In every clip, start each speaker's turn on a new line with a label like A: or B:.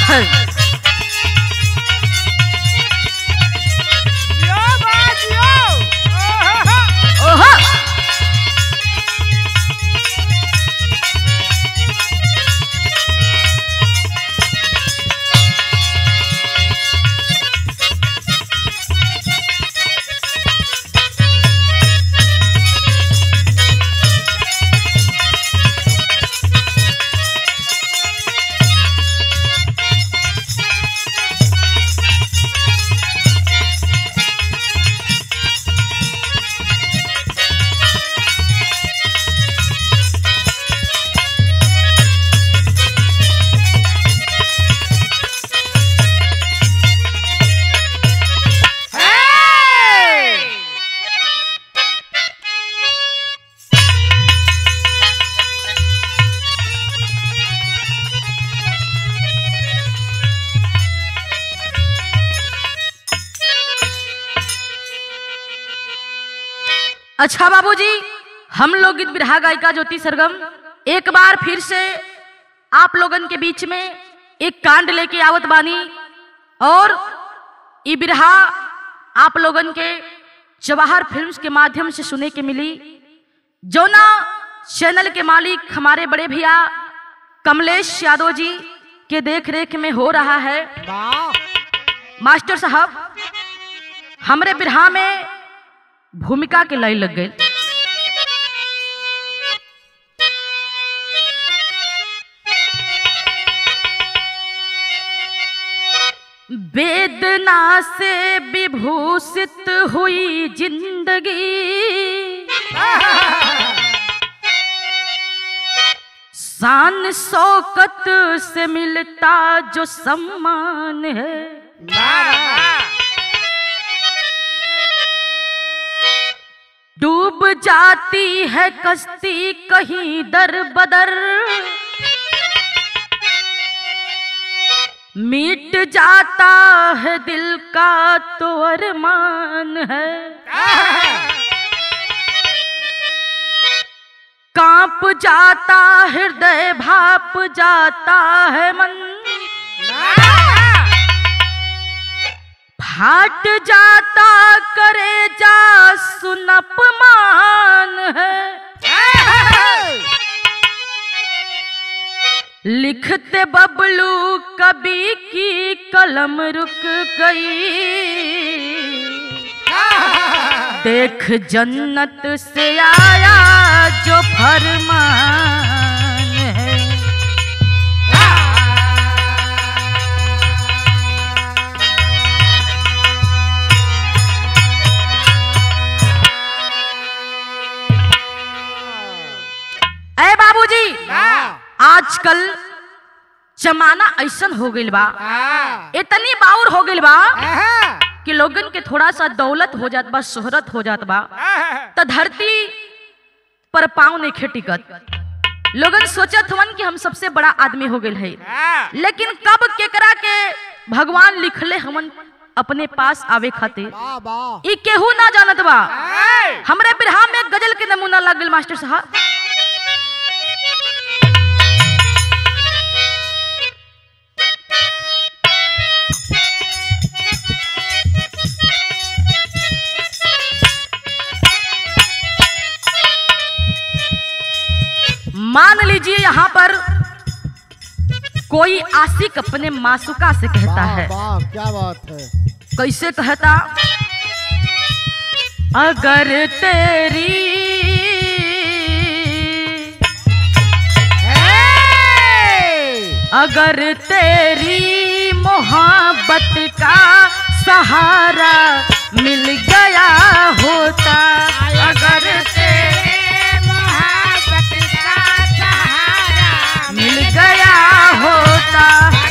A: जियो बा जियो ओहो
B: ओहो अच्छा बाबूजी हम लोग गीत बिरहा गायिका ज्योति सरगम एक बार फिर से आप लोगन के बीच में एक कांड लेके आवत बानी और ई बिरहा आप लोगन के जवाहर फिल्म्स के माध्यम से सुने के मिली जोना चैनल के मालिक हमारे बड़े भैया कमलेश यादव जी के देख रेख में हो रहा है
A: वाह
B: मास्टर साहब हमरे बिरहा में भूमिका के लय लग गई वेदना से विभूषित हुई जिंदगी शान शौकत से मिलता जो सम्मान है डूब जाती है कश्ती कहीं दर बदर मिट जाता है दिल का तो अरमान है कांप जाता हृदय भाप जाता है मन फाट जाता करे जा सुनप मान है लिखते बबलू कभी की कलम रुक गई देख जन्नत से आया जो फरमान है ए बाबूजी आजकल जमाना ऐसन हो गइल बा इतनी बाउर हो गइल बा कि लोगन के थोड़ा सा दौलत हो जात बा शोहरत हो जात बा त धरती पर पाँव नहीं खेटिकत लोगन सोचत हवन कि हम सबसे बड़ा आदमी हो गइल है लेकिन कब केकरा के भगवान लिखले हमन अपने पास आवे खातिर
A: वाह वाह
B: ई केहू ना जानत बा हमरे बिरहा में गजल के नमूना लग गइल मास्टर साहब मान लीजिए यहाँ पर कोई आशिक अपने मासुका से कहता
A: वाह
B: है
A: वाह क्या बात है
B: कैसे कहता अगर तेरी अगर तेरी मोहब्बत का सहारा मिल गया होता अगर तेरे मिल गया होता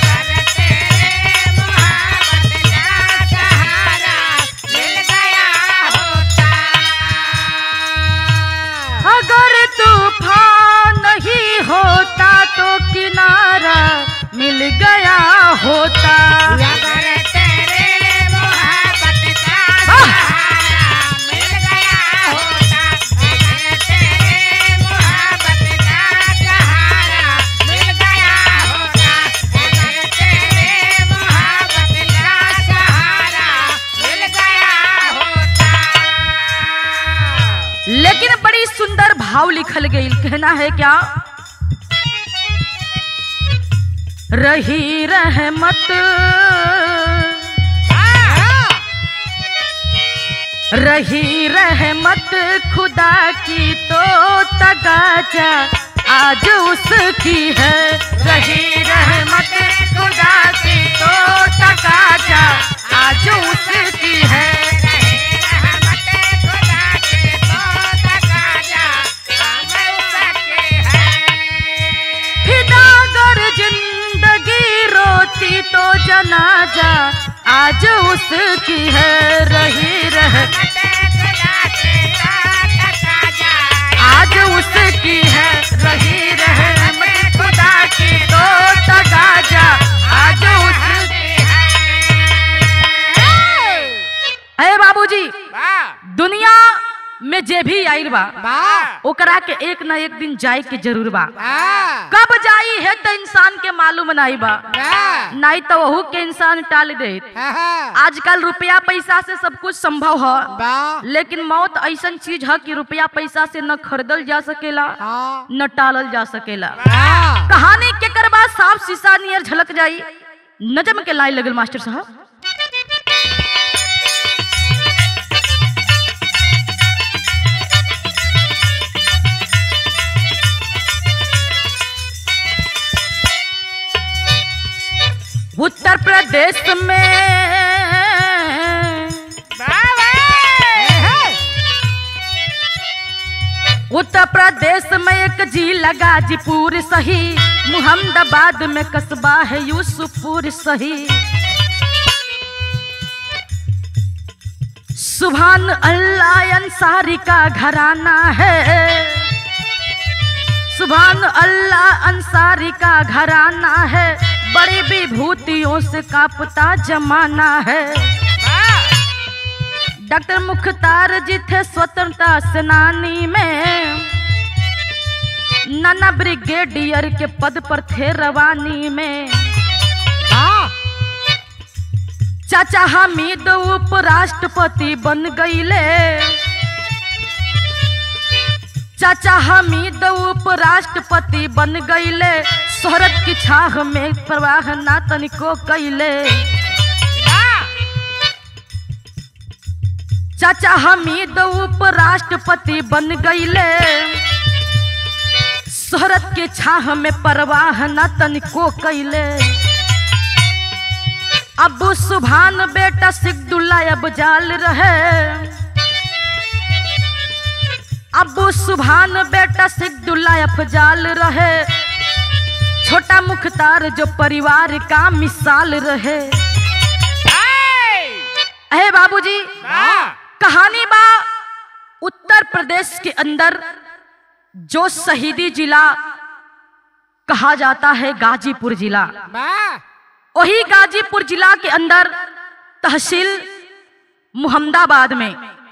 B: अगर तूफान नहीं होता तो किनारा मिल गया होता लिखल गई कहना है क्या रही रहमत रही रहमत खुदा की तो तगाजा आज उसकी है रही रहमत खुदा की तो तगाजा आज उसकी है फिदागर जिंदगी रोती तो जनाजा आज उसकी है रही रह आज उसकी है रही रहमत खुदा की तो तगाजा आज उसकी है बाबूजी दुनिया में जे भी आइल बा ओकरा के एक ना एक दिन जाए के जरूर बा कब जाई है तो इंसान के मालूम नहीं बा नहीं तो वहू के इंसान टाल दे आजकल रुपया पैसा से सब कुछ संभव है लेकिन मौत ऐसा चीज है कि रुपया पैसा से न खरीदल जा सकेला न टालल जा सकेला कहानी के करबा साफ शीशा नियर झलक जाई नजम के लाई लगल मास्टर साहब उत्तर प्रदेश में उत्तर प्रदेश में एक जिला गाजीपुर सही मुहम्मदाबाद में कस्बा है यूसुफपुर सही सुभान अल्लाह अंसारी का घराना है सुभान अल्लाह अंसारी का घराना है बड़ी विभूतियों से कापता जमाना है डॉक्टर मुख्तार जी थे स्वतंत्रता सेनानी में नाना ब्रिगेडियर के पद पर थे रवानी में चाचा हामिद उपराष्ट्रपति बन गईले चाचा हामिद उपराष्ट्रपति बन गईले शोहरत की छाह में प्रवाह ना तनिको कैले चाचा हमीद उपराष्ट्रपति बन गईले शोहरत के छाह में परवाह न तनिको कैले अबू सुभान बेटा सिद्दुल्ला अब जाल रहे अबू सुभान बेटा सिद्दुल्ला अफजाल रहे छोटा मुख्तार जो परिवार का मिसाल रहे अहे बाबूजी कहानी बा उत्तर प्रदेश के अंदर जो शहीदी जिला कहा जाता है गाजीपुर जिला वही गाजीपुर जिला के अंदर तहसील मुहम्मदाबाद में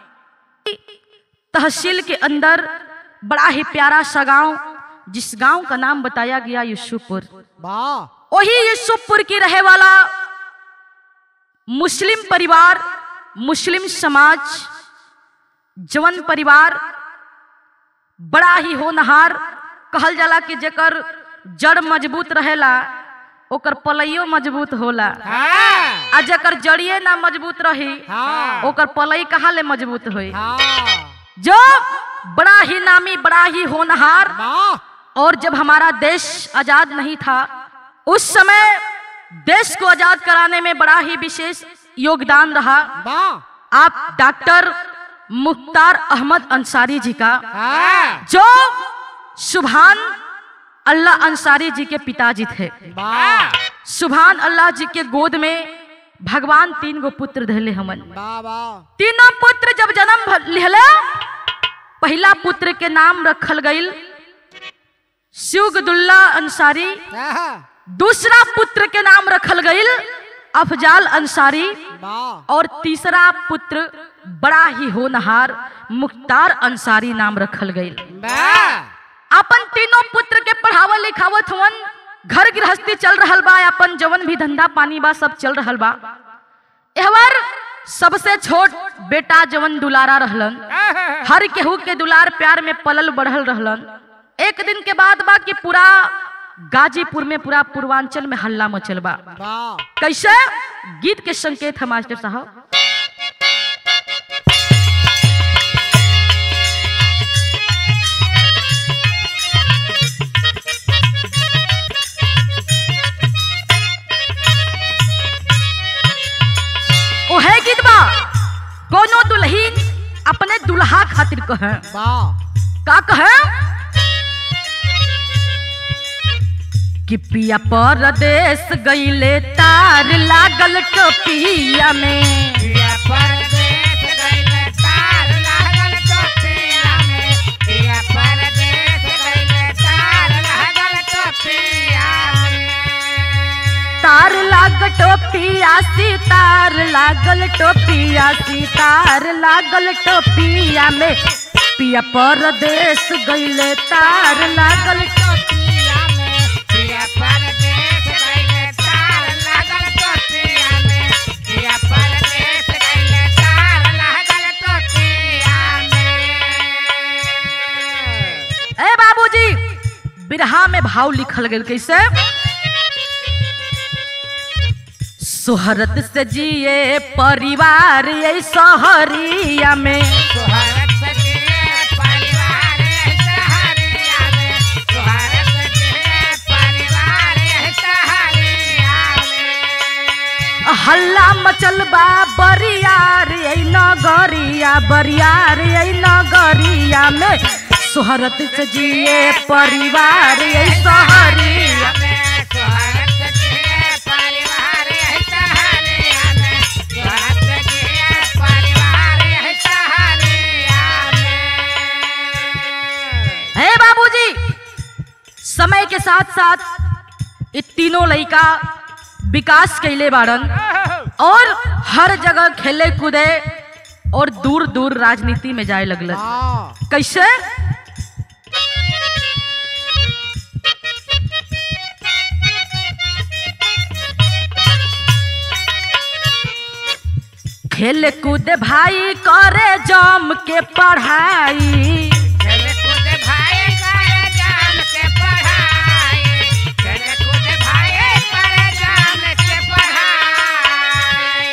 B: तहसील के अंदर बड़ा ही प्यारा सा गांव जिस गांव का नाम बताया गया यूसुफपुर वही यूसुफपुर की रहे वाला मुस्लिम परिवार मुस्लिम समाज जवन परिवार बड़ा ही होनहार कहल जाला कि जेकर जड़ मजबूत रहेला ओकर पलइयो मजबूत होला आ जेकर जड़िए ना मजबूत रही ओकर पलई कहाँ ले मजबूत होई जो बड़ा ही नामी बड़ा ही होनहार और जब हमारा देश आजाद नहीं था उस समय देश को आजाद कराने में बड़ा ही विशेष योगदान रहा आप डॉक्टर मुख्तार अहमद अंसारी जी का जो सुभान अल्लाह अंसारी जी के पिताजी थे सुभान अल्लाह जी के गोद में भगवान तीन गो पुत्र धले हमन तीनों पुत्र जब जन्म भ- लिहले पहला पुत्र के नाम रखल गईल शिवगदुल्ला अंसारी दूसरा पुत्र के नाम रखल गईल अफजाल अंसारी और तीसरा पुत्र बड़ा ही होनहार मुख्तार अंसारी नाम रखल गईल अपन तीनों पुत्र के पढ़ावल लिखावत हुवन घर गृहस्थी चल रहल बा अपन जवन भी धंधा पानी बा सब चल रहल बा एहवर सबसे छोट बेटा जवन दुलारा रहलन हर केहू के दुलार प्यार में पलल बढ़ल रहलन एक दिन के बाद बा कि पूरा गाजीपुर में पूरा पूर्वांचल में हल्ला मचल बा
A: वाह
B: कैसे गीत के संकेत है मास्टर साहब ओहे गीत बा कोनो दुल्हीन अपने दुल्हा खातिर कहे
A: वाह
B: का कहे कि पिया परदेश गईले तार लागल टोपिया में
C: पिया परदेस गइले तार लागल टोपिया में पिया परदेस गइले तार लागल टोपिया में
B: तार लाग टोपिया सितार लागल टोपिया सितार लागल टोपिया में पिया परदेश गईले तार लागल
C: टोपिया में पिया परदेस गइले तार लागल टोपिया में पिया परदेस गइले तार लागल टोपिया में
B: ए बाबूजी बिरहा में भाव लिखल गेल कैसे सोहरत से जिए परिवार ये सहरिया में
C: सुहारत सजिए परिवार सहारिया में सुहारत सजिए परिवार सहारिया में
B: हल्ला मचल बा बरियार ये नगरिया बरियार ये नगरिया में सोहरत से जिए परिवार ये सहरिया
C: सुहारत सजिए परिवार सहारिया में सुहारत सजिए परिवार सहारिया में
B: है बाबूजी समय के साथ साथ ये तीनों लड़का विकास कैले बाड़न और हर जगह खेले कूदे और दूर दूर राजनीति में जाए लगल
A: वाह
B: कैसे खेल कूद भाई करे जम के पढ़ाई
C: खेले कूद भाई करे जान के पढ़ाई खेले कूद भाई करे जान के पढ़ाई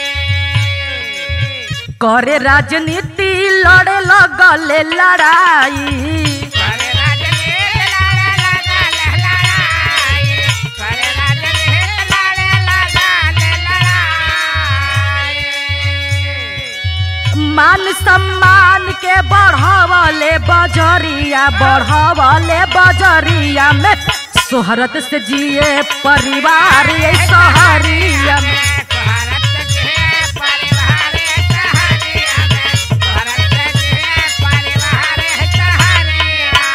B: करे राजनीति लड़े लगले लड़ाई
C: करे राजनीति लड़े लगा ले लड़ाई करे राजनीति लड़े लगा ले लड़ाई
B: मान सम्मान के बढ़ावले बजरिया बढ़ावले बजरिया में सोहरत से जिए परिवार ये सहरिया में
C: भारत के परिवार सहारिया में भारत के परिवार सहारिया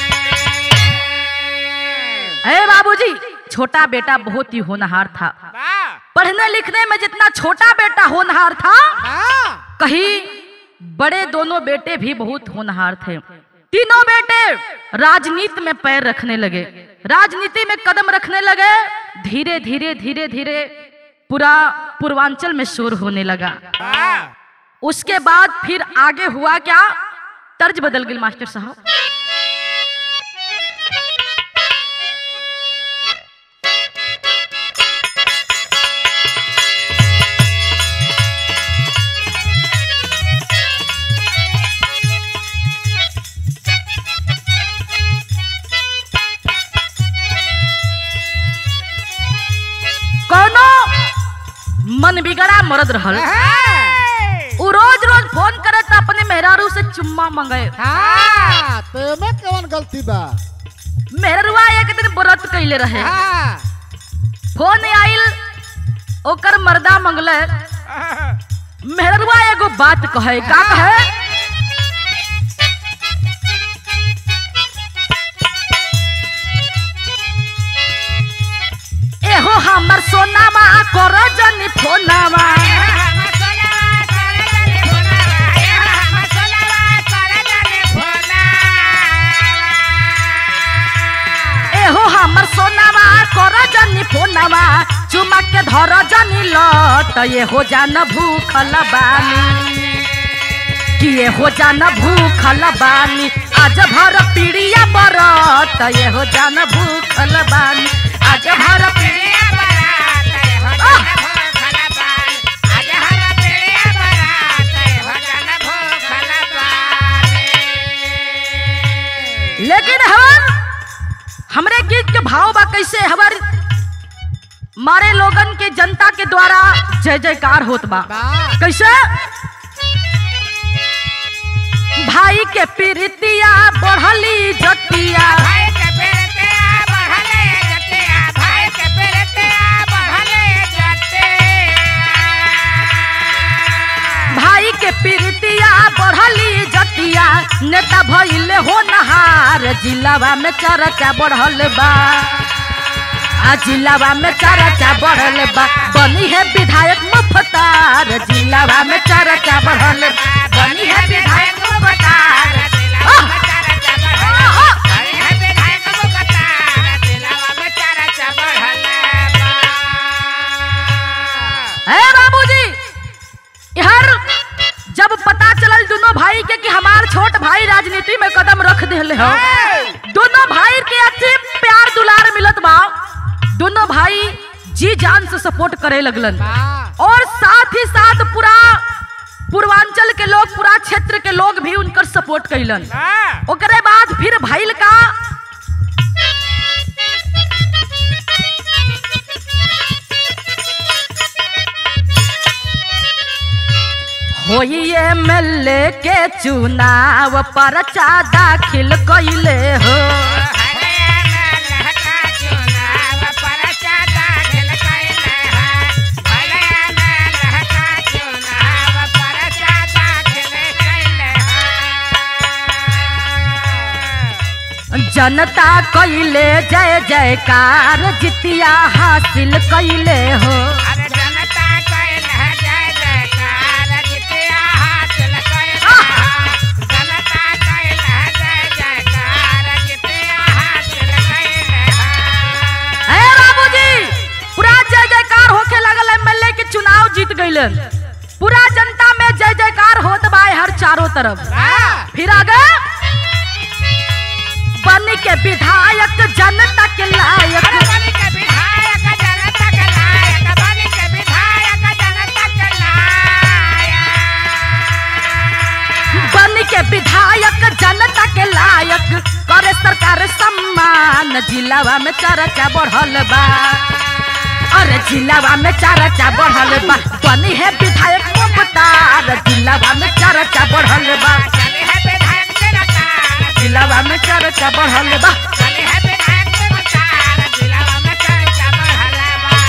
C: में
B: हे बाबूजी छोटा बेटा बहुत ही होनहार था पढ़ने लिखने में जितना छोटा बेटा होनहार था
A: वाह
B: कहीं बड़े दोनों बेटे भी बहुत होनहार थे तीनों बेटे राजनीति में पैर रखने लगे राजनीति में कदम रखने लगे धीरे धीरे धीरे धीरे पूरा पूर्वांचल में शोर होने लगा उसके बाद फिर आगे हुआ क्या तर्ज बदल गई मास्टर साहब कोनो मन बिगड़ा मरद रहल उ रोज रोज फोन करे त अपने मेहरारू से चुम्मा मंगे
A: हाँ तेमे कौन गलती बा
B: मेहरुआ एक दिन व्रत कैले रहे
A: हाँ
B: फोन आइल ओकर मर्दा मंगले मेहरुआ एगो बात कहे का कहे एहो हमर सोनामा कर जनी फोनामा एहो हमर सोनामा कर जनी फोनामा चुमा के धर जनी लत ये हो जान भूखल बानी कि ये हो जान भूखल बानी आज भर पीड़िया बरत ये हो जान भूखल बानी आज भर पीड़िया लेकिन हवन हमरे गीत के भाव बा कैसे हवर मारे लोगन के जनता के द्वारा जय जयकार होत बा कैसे भाई के प्रीतिया बढ़ली जतिया भाई के प्रीतिया बढ़ली जतिया नेता भइले हो नहार जिलावा में चर्चा बढ़ल बा आ जिलावा में चर्चा बढ़ल बा बनी है विधायक मुफ्तार जिलावा में चर्चा बढ़ल बा बनी है विधायक मुफ्तार है बाबूजी यार जब पता चलल दोनों भाई के कि हमार छोट भाई राजनीति में कदम रख दिले हो दोनों भाई के अच्छे प्यार दुलार मिलत बा दोनों भाई जी जान से सपोर्ट करे लगलन और साथ ही साथ पूरा पूर्वांचल के लोग पूरा क्षेत्र के लोग भी उनकर सपोर्ट कैलन ओकरे बाद फिर भइल का होई एमएलए के चुनाव परचा दाखिल कैले हो जनता कैले जय जयकार जितिया हासिल कैले हो
C: अरे जनता कैल है जय जयकार जितिया हासिल कैल है। जनता कैल है जय जयकार जितिया हासिल कैल है।
B: ए बाबूजी पूरा जय जयकार होके लगल एमएलए के चुनाव जीत गइलन पूरा जनता में जय जयकार होत बा हर चारों तरफ
C: हाँ,
B: फिर आगे बन के विधायक जनता के लायक
C: अरे बनी के विधायक जनता के लायक, बनी के विधायक जनता के लायक।
B: बन के विधायक जनता के लायक करे सरकार सम्मान जिलावा में चर्चा बढ़ल बा अरे जिलावा में चर्चा बढ़ल बा बनी है विधायक मुख्तार जिलावा में चर्चा बढ़ल बा
C: चली है विधायक जनता,
B: जिलावा में चर्चा बढ़ल बा
C: चली है विधायक जनता, जिलावा में चर्चा बढ़ल बा।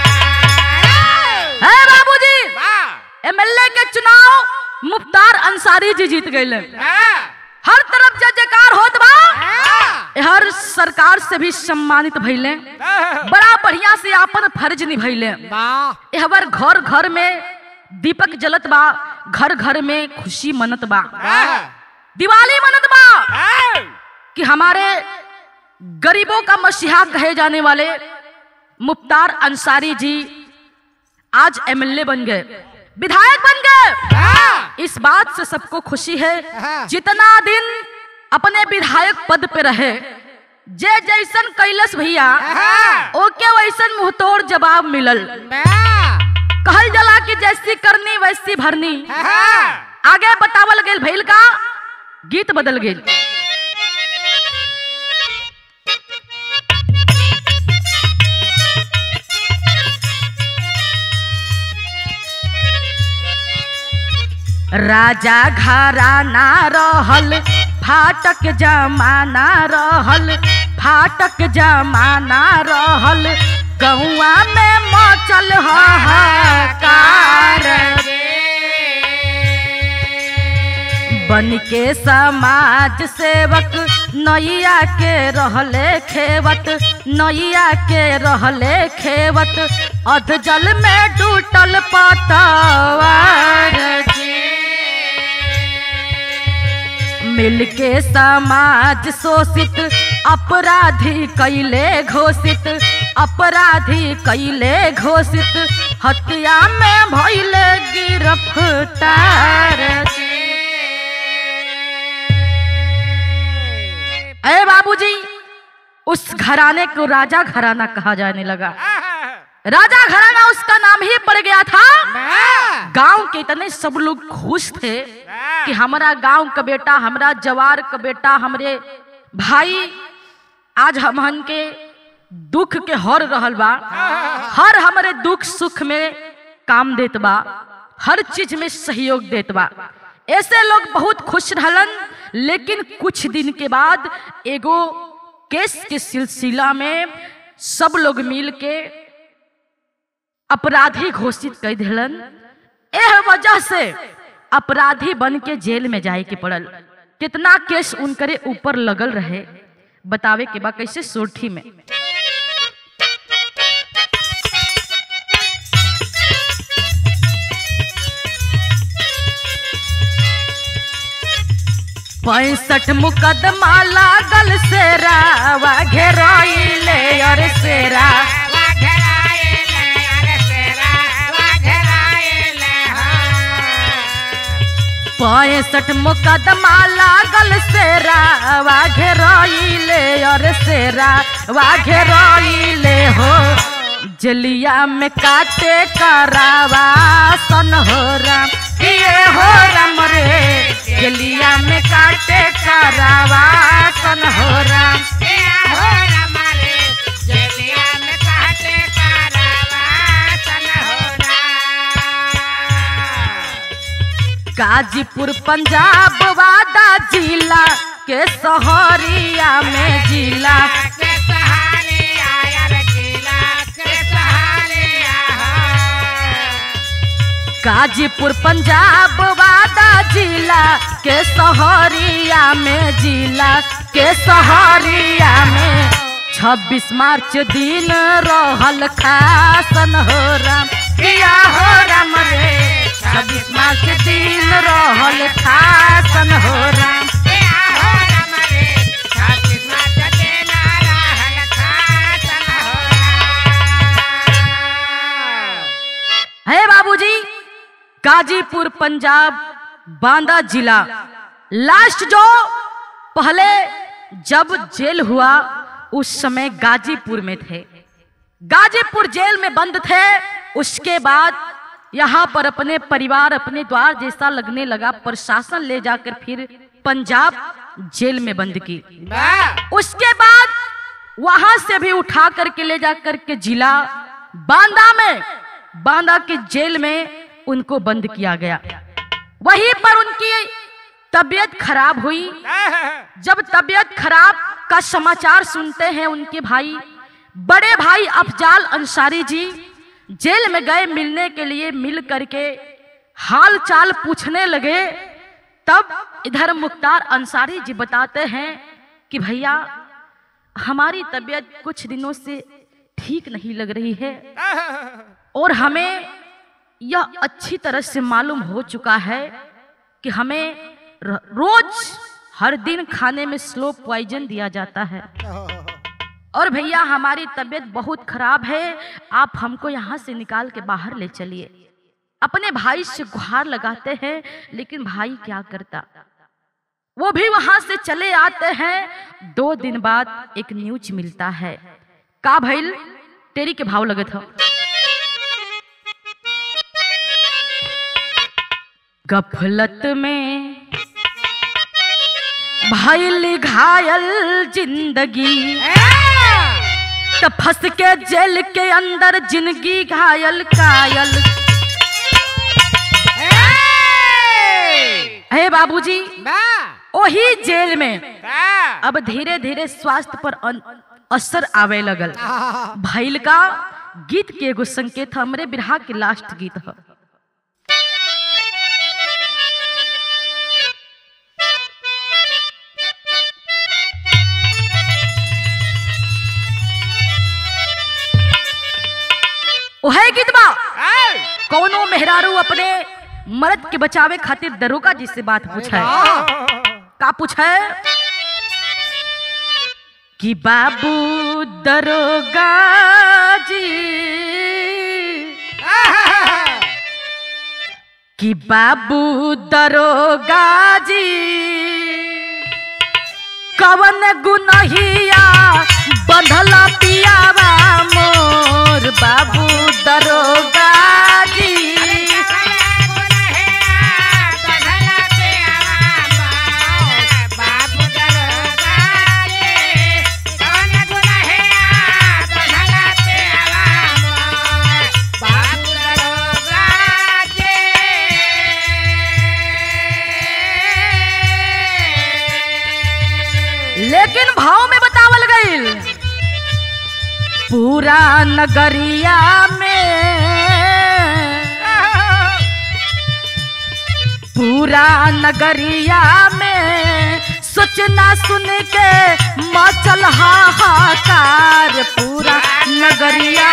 B: है बाबूजी
C: वाह,
B: एमएलए के चुनाव मुख्तार अंसारी जी जीत गए
C: हाँ,
B: हर तरफ जय जयकार होत बा
C: हाँ,
B: हर सरकार से भी सम्मानित भइले
C: हाँ,
B: बड़ा बढ़िया से आपन फर्ज निभैले हवर घर घर में दीपक जलत बा घर घर में खुशी मनत बा
C: हाँ,
B: दिवाली मनत बा
C: हाँ,
B: कि हमारे गरीबों का मसीहा कहे जाने वाले मुख्तार अंसारी जी आज एमएलए बन गए विधायक बन गए
C: हाँ,
B: इस बात से सबको खुशी है
A: हाँ।
B: जितना दिन अपने विधायक पद पे रहे जे जैसन कैलस भैया
C: हाँ,
B: ओके वैसन मुंहतोड़ जवाब मिलल
C: हाँ,
B: कहल जला कि जैसी करनी वैसी भरनी
C: हाँ,
B: आगे बतावल गेल भइल का गीत बदल गेल राजा घराना रहल फाटक जमाना रहल फाटक जमाना रहल गौआ में मचल हाहाकार बन के समाज सेवक नैया के रहले खेवत नैया के रहले खेवत अध जल में डूटल पतवार मिलके समाज शोषित अपराधी कैले घोषित अपराधी कैले घोषित हत्या में भइले गिरफ्तार अरे बाबूजी उस घराने को राजा घराना कहा जाने लगा राजा घराना उसका नाम ही पड़ गया था गांव के इतने सब लोग खुश थे कि हमारा गांव का बेटा हमारा जवार का बेटा हमरे भाई आज हमहन के दुख के हर रहल बा हर हमारे दुख सुख में काम देत बा हर चीज में सहयोग देत बा ऐसे लोग बहुत खुश रहलन लेकिन कुछ दिन के बाद एगो केस के सिलसिला में सब लोग मिल के अपराधी घोषित कर दिलन एह वजह से अपराधी बन के जेल में जाए के पड़ल कितना केस उनकरे ऊपर लगल रहे बतावे के बा कैसे सोठी में पैंसठ मुकदमा लागल सेरा घेराइले और सेरा पैंसठ मुकदमा लागल सेरा वा घेराइले और सेरा वा घेराइले हो जलिया में काटे करावा सन हो राम ये हो राम रे जलिया में काटे करावा सन हो राम गाजीपुर पंजाब वादा जिला के सहरिया में जिला गाजीपुर पंजाब वादा जिला के सहरिया में जिला के सहरिया में छब्बीस मार्च दिन रहल खासन हो राम किया हो राम रे छब्बीस मार्च दिन रहल खासन हो राम है बाबूजी गाजीपुर पंजाब बांदा जिला लास्ट जो पहले जब जेल हुआ उस समय गाजीपुर में थे गाजीपुर जेल में बंद थे उसके बाद यहाँ पर अपने परिवार अपने द्वार जैसा लगने लगा प्रशासन ले जाकर फिर पंजाब जेल में बंद की उसके बाद वहां से भी उठा करके ले जाकर के जिला बांदा में बांदा के जेल में उनको बंद किया गया वहीं पर उनकी तबीयत खराब हुई जब तबीयत खराब का समाचार सुनते हैं उनके भाई बड़े भाई अफजाल अंसारी जी जेल में गए मिलने के लिए मिल करके हाल चाल पूछने लगे तब इधर मुख्तार अंसारी जी बताते हैं कि भैया हमारी तबीयत कुछ दिनों से ठीक नहीं लग रही है और हमें यह अच्छी तरह से मालूम हो चुका है कि हमें र- रोज हर दिन खाने में स्लो पॉइजन दिया जाता है और भैया हमारी तबीयत बहुत खराब है आप हमको यहाँ से निकाल के बाहर ले चलिए अपने भाई से गुहार लगाते हैं लेकिन भाई क्या करता वो भी वहां से चले आते हैं दो दिन बाद एक न्यूज मिलता है का भइल तेरी के भाव लगे था गफलत में भइल घायल जिंदगी तो फंस के जेल के अंदर जिंदगी घायल कायल हे बाबूजी वही जेल में अब धीरे धीरे स्वास्थ्य पर अन- असर आवे लगल भैल का गीत के एगो संकेत हमरे बिरहा के लास्ट गीत है ओहे गीत बा कौनो मेहरारू अपने मर्द के बचावे खातिर दरोगा जी से बात पूछा है का पूछे कि बाबू दरोगा जी कि बाबू दरोगा जी कवन गुनहिया बंधल पियावा मोर बाबू दरोगा जी लेकिन भाव में बतावल गईल पूरा नगरिया में पूरा नगरिया में सोचना सुन के मचल हाहाकार पूरा नगरिया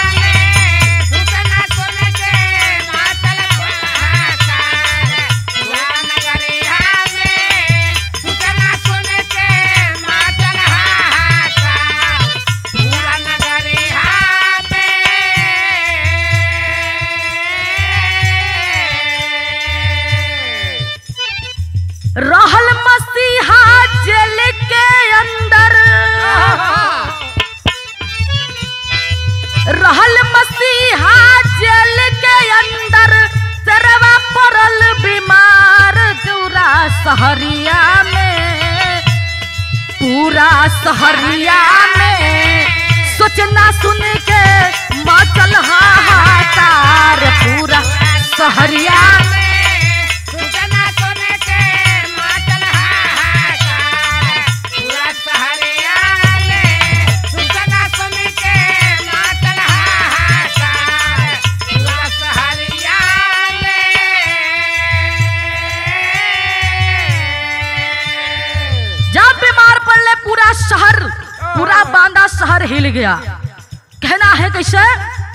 B: रहल मसीहा जेल के अंदर रहल मसीहा जेल के अंदर सरवा पड़ल बीमार पूरा सहरिया में पूरा सहरिया में सोचना सुन के मचल हाहाकार पूरा सहरिया जब बीमार पड़ले पूरा शहर पूरा बांदा शहर हिल गया कहना है कैसे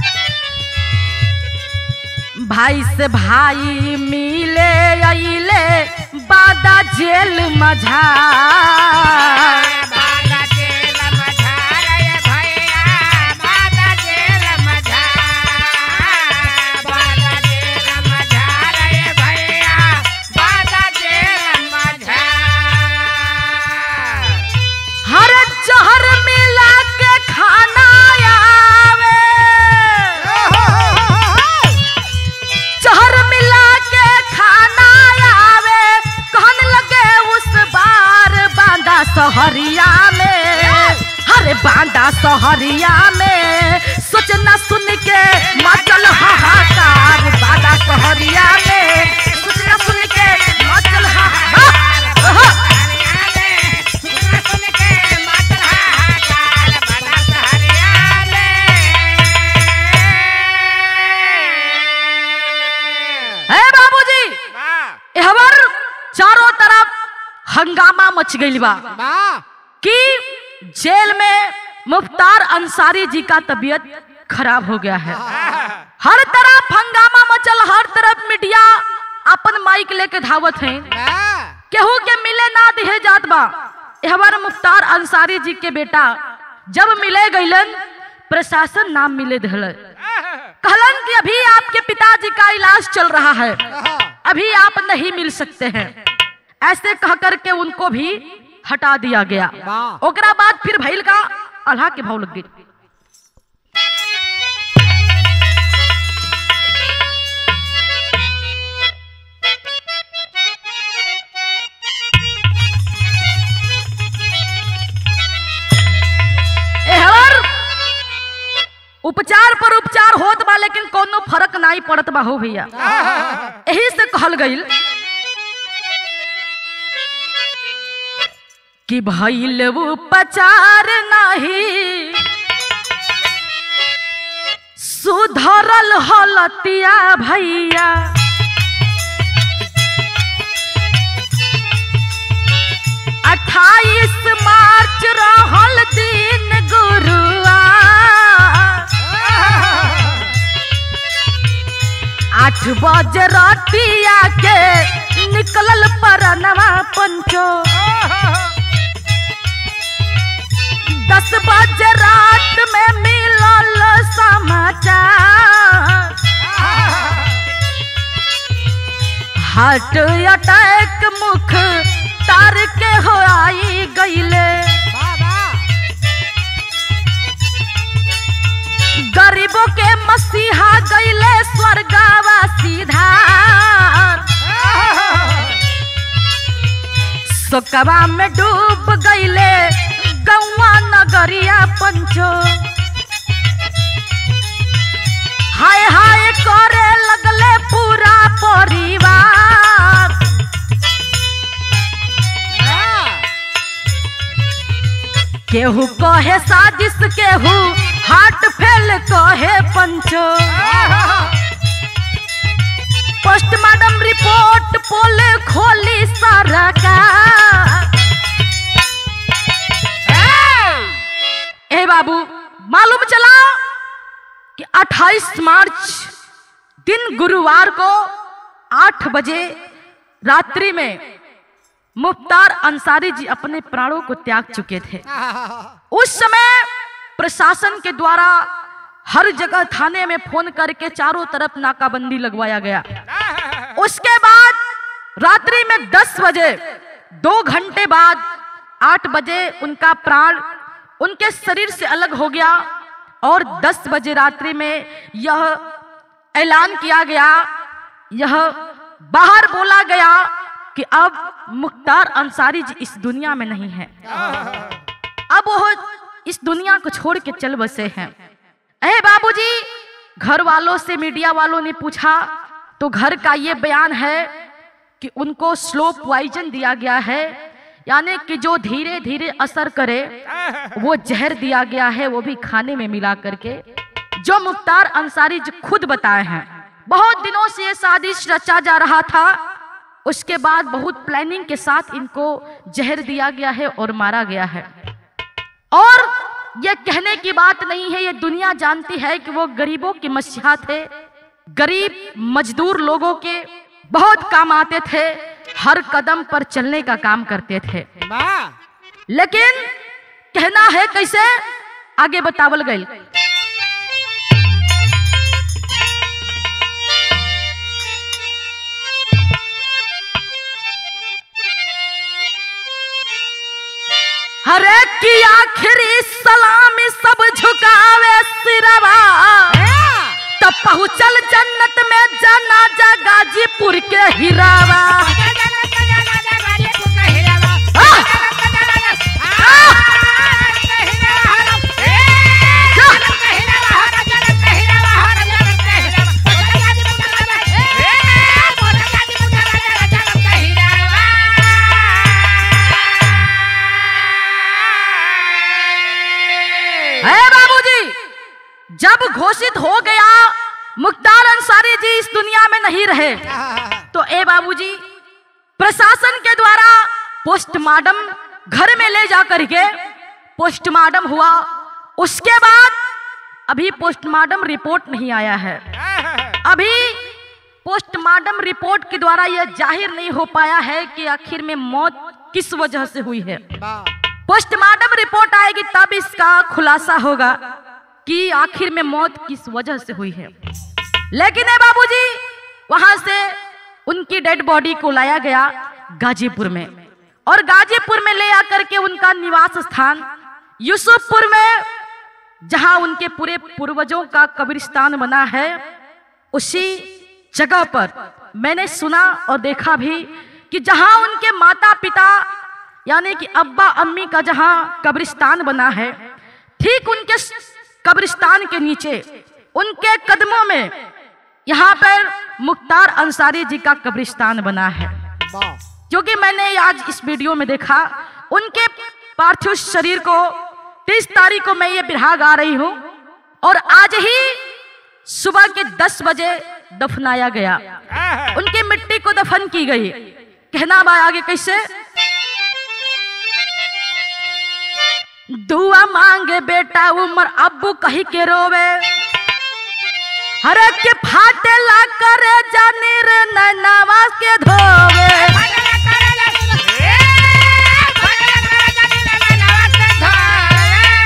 B: भाई से भाई मिले अइले बादा जेल मझा हर जहर मिला के खाना आवे जहर मिला के खाना आवे कहन लगे उस बार बांदा सहरिया में हरे बांदा सहरिया में सोचना सुन के मचल हाहाकार बांदा सहरिया में सोचना सुन के मचल हाहाकार है बाबूजी एहवर चारों तरफ हंगामा मच गई बा कि जेल में मुफ्तार अंसारी जी का तबीयत खराब हो गया है हर तरफ हंगामा मचल हर तरफ मीडिया अपन माइक लेके धावत है केहू के मिले ना दिहे जात बा एहवर मुफ्तार अंसारी जी के बेटा जब मिले गईलन प्रशासन नाम मिले दिल कहलन कि अभी आपके पिताजी का इलाज चल रहा है अभी आप नहीं मिल सकते हैं ऐसे कह करके उनको भी हटा दिया गया
A: वाह।
B: ओकरा बाद फिर भैल का अल्लाह के भाव लग गई एहर उपचार पर उपचार होत बा लेकिन कोनो फर्क नहीं पड़त बा हो भैया यही से कहल गईल कि भइल उपचार नहीं सुधरल हलतिया भैया अट्ठाईस मार्च रहल दिन गुरुआ आठ बजे रातिया के निकलल परनवा पंचो दस बजे रात में मिलल समाचार हार्ट अटैक मुख तार के हो आई गईले गरीबों के मसीहा गईले स्वर्गावा सीधा सोकवा में डूब गईले गौवा नगरिया पंचो हाय हाय करे लगले पूरा परिवार केहू कहे साजिश केहू हार्ट फेल कहे पंचो पोस्टमार्टम रिपोर्ट पोले खोली सरकार ए बाबू मालूम चला कि 28 मार्च दिन गुरुवार को 8 बजे रात्रि में मुख्तार अंसारी जी अपने प्राणों को त्याग चुके थे उस समय प्रशासन के द्वारा हर जगह थाने में फोन करके चारों तरफ नाकाबंदी लगवाया गया उसके बाद रात्रि में 10 बजे दो घंटे बाद 8 बजे उनका प्राण उनके शरीर से अलग हो गया और 10 बजे रात्रि में यह ऐलान किया गया यह बाहर बोला गया कि अब मुख्तार अंसारी जी इस दुनिया में नहीं है अब वो इस दुनिया को छोड़ के चल बसे हैं अरे बाबूजी घर वालों से मीडिया वालों ने पूछा तो घर का ये बयान है कि उनको स्लो पॉइजन दिया गया है यानी कि जो धीरे धीरे असर करे वो जहर दिया गया है वो भी खाने में मिला करके जो मुख्तार अंसारी जी खुद बताए हैं बहुत दिनों से ये साजिश रचा जा रहा था उसके बाद बहुत प्लानिंग के साथ इनको जहर दिया गया है और मारा गया है और ये कहने की बात नहीं है ये दुनिया जानती है कि वो गरीबों के मसीहा थे गरीब मजदूर लोगों के बहुत काम आते थे हर कदम पर चलने का काम करते थे लेकिन कहना है कैसे आगे बतावल गई हरे की आखिरी सलामी सब झुकावे सिरवा तब पहुँचल जन्नत में जनाजा गाजीपुर के हिरावा है बाबूजी जब घोषित हो गया मुख्तार अंसारी जी इस दुनिया में नहीं रहे तो ए बाबूजी प्रशासन के द्वारा पोस्टमार्टम घर में ले जा करके पोस्टमार्टम हुआ उसके बाद अभी पोस्टमार्टम रिपोर्ट नहीं आया है अभी पोस्टमार्टम रिपोर्ट के द्वारा यह जाहिर नहीं हो पाया है कि आखिर में मौत किस वजह से हुई है पोस्टमार्टम रिपोर्ट आएगी तब इसका खुलासा होगा कि आखिर में मौत किस वजह से हुई है लेकिन है बाबूजी वहां से उनकी डेड बॉडी को लाया गया गाजीपुर में और गाजीपुर में ले आकर के उनका निवास स्थान यूसुफपुर में जहां उनके पूरे पूर्वजों का कब्रिस्तान बना है उसी जगह पर मैंने सुना और देखा भी कि जहां उनके माता पिता यानी कि अब्बा अम्मी का जहां कब्रिस्तान बना है ठीक उनके कब्रिस्तान के नीचे उनके कदमों में यहाँ पर मुख्तार अंसारी जी का कब्रिस्तान बना है क्योंकि मैंने आज इस वीडियो में देखा उनके पार्थिव शरीर को तीस तारीख को मैं ये बिरहा गा रही हूँ और आज ही सुबह के दस बजे दफनाया गया उनकी मिट्टी को दफन की गई कहना बा आगे कैसे दुआ मांगे बेटा उमर अब्बू कही के रोवे हरे के फाटे ला करे जानी रे नैनावा के धोवे
C: भजन करला ए भजन कर जानी ना नवा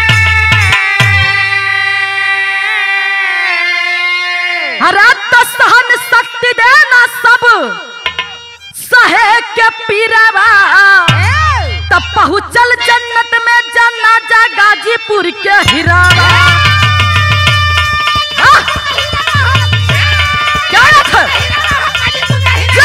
C: से
B: हरा तो सहन शक्ति देना सब सहे के पीरावा तब पहुँचल जन्नत में जाना जा गाजीपुर के हिरावा हाँ, क्या बात है? जा।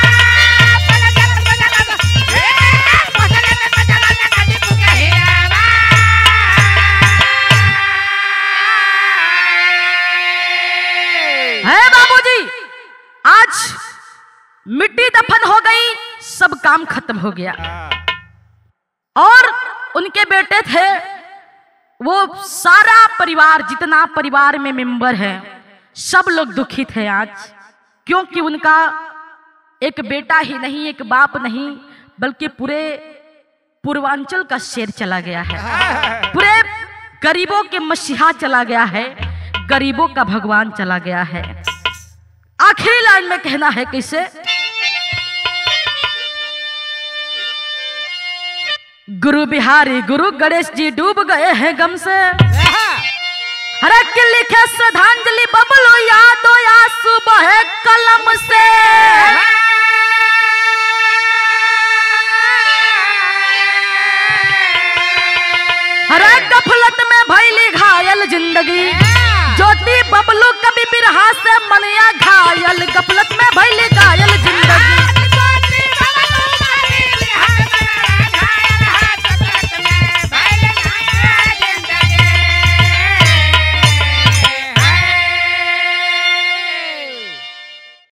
B: है बाबूजी आज मिट्टी दफन हो गई सब काम खत्म हो गया और उनके बेटे थे वो सारा परिवार जितना परिवार में मेंबर है सब लोग दुखी थे आज क्योंकि उनका एक बेटा ही नहीं एक बाप नहीं बल्कि पूरे पूर्वांचल का शेर चला गया है पूरे गरीबों के मसीहा चला गया है गरीबों का भगवान चला गया है आखिरी लाइन में कहना है कैसे गुरु बिहारी गुरु गणेश जी डूब गए हैं गम से हरे के लिखे श्रद्धांजलि बबलू यादो या सुबह कलम से हरे गफलत में भैली घायल जिंदगी ज्योति बबलू कभी बिरहा से मनिया घायल गफलत में भैली घायल जिंदगी